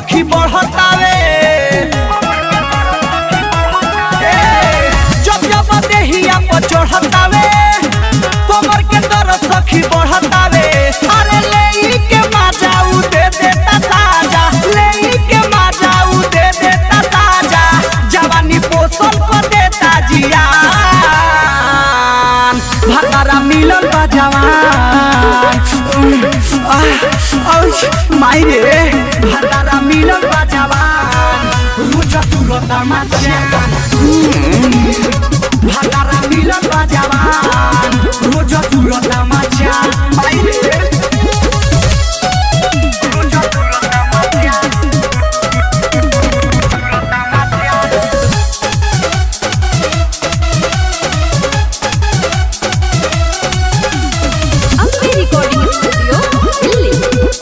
सखी बढ़तावे ए, जब जब देहिया पर चढ़तावे कमर के दर्द सखी बढ़तावे अरे ले के माजा उ दे देता साजा ले के माजा उ दे देता साजा जवानी पोषण को देता जियान भतारा मिलल बा जवान माई रे भतारा मिलल बा जवान रुच तुरता माचान भतारा मिलल बा जवान रोज तुरता माचान माई रे रोज तुरता माचान तुरता माचान अम्बे रिकॉर्डिंग स्टूडियो दिल्ली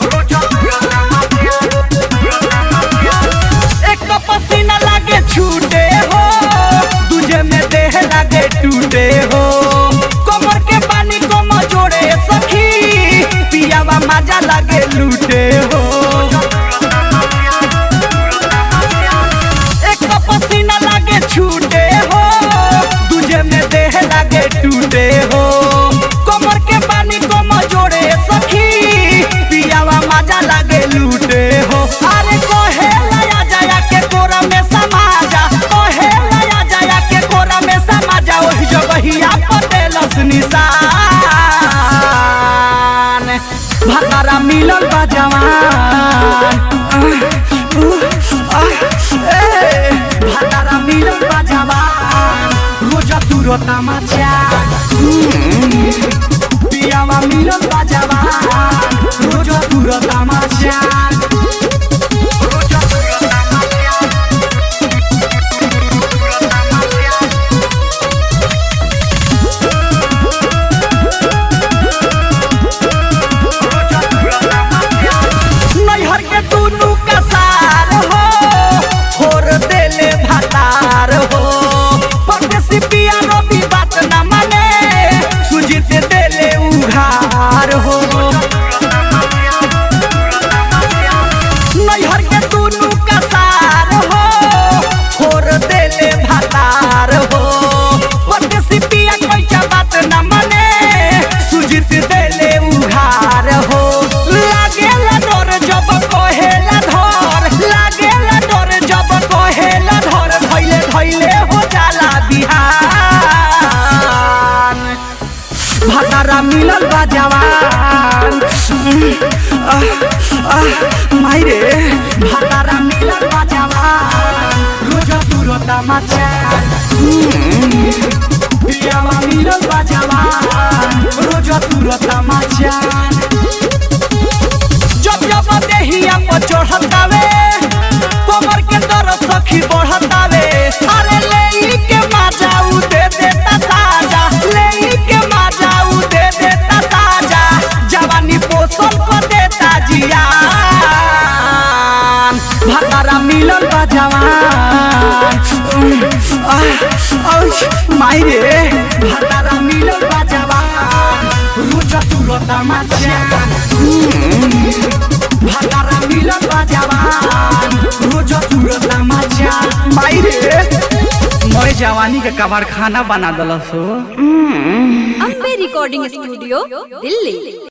एक तो पसीना लागे छूटे हो दूजे में देह लागे टूटे हो कमर के पानी को जोड़े सखी पियावा मजा लागे लूटे हो एक तो पसीना लागे छूटे हो दूजे में देह लागे टूटे हो कमर के पानी को जोड़े सखी पियावा मजा लागे लूटे हो अरे कोहे लया जाया के कोरा में समाजा कोहे लया जाया के कोरा में समाजा ओही जगहिया पटेलस निशान भतारा मिलल बा जवान ए, भतारा मिलल बा जवान रोज तुरता मचान पियावा मिलल बा जवान रोज तुरता मचान रोज तुरता मचान तुरता मचान नैहर के दुनू का सार हो छोड़ देले भतार हो परदेसी पिया रवि बात न माने सुजीत देले उघार हो नैहर के दुनू का सार हो छोड़ देले भतार हो परदेसी पिया कैसा बात न माने सुजीत देले उघार हो लागेला डर जब कहेला धर लागेला डर जब कहेला धर धैले धैले हो जाला बिहान भतारा मिलल बा जवान माई रे भतारा मिलल बा जवान रोज तुरता मचान पियावा मिलल बा जवान रोज तुरता मचान जब जब देहिया पर चढ़तावे कमर के दर्द सखी बढ़तावे अरे ले के माजा उ दे देता साजा ले के माजा उ दे देता साजा जवानी पोषण को देता जियान भतारा मिलल बा जवान माई रे भतारा मिलल बा जवान रोज तुरता मचान भतारा मिलल बा जवान रोज तुरता मचान माई रे मोरे जवानी के कबाड़ खाना बना दलस हो अम्बे रिकॉर्डिंग स्टूडियो दिल्ली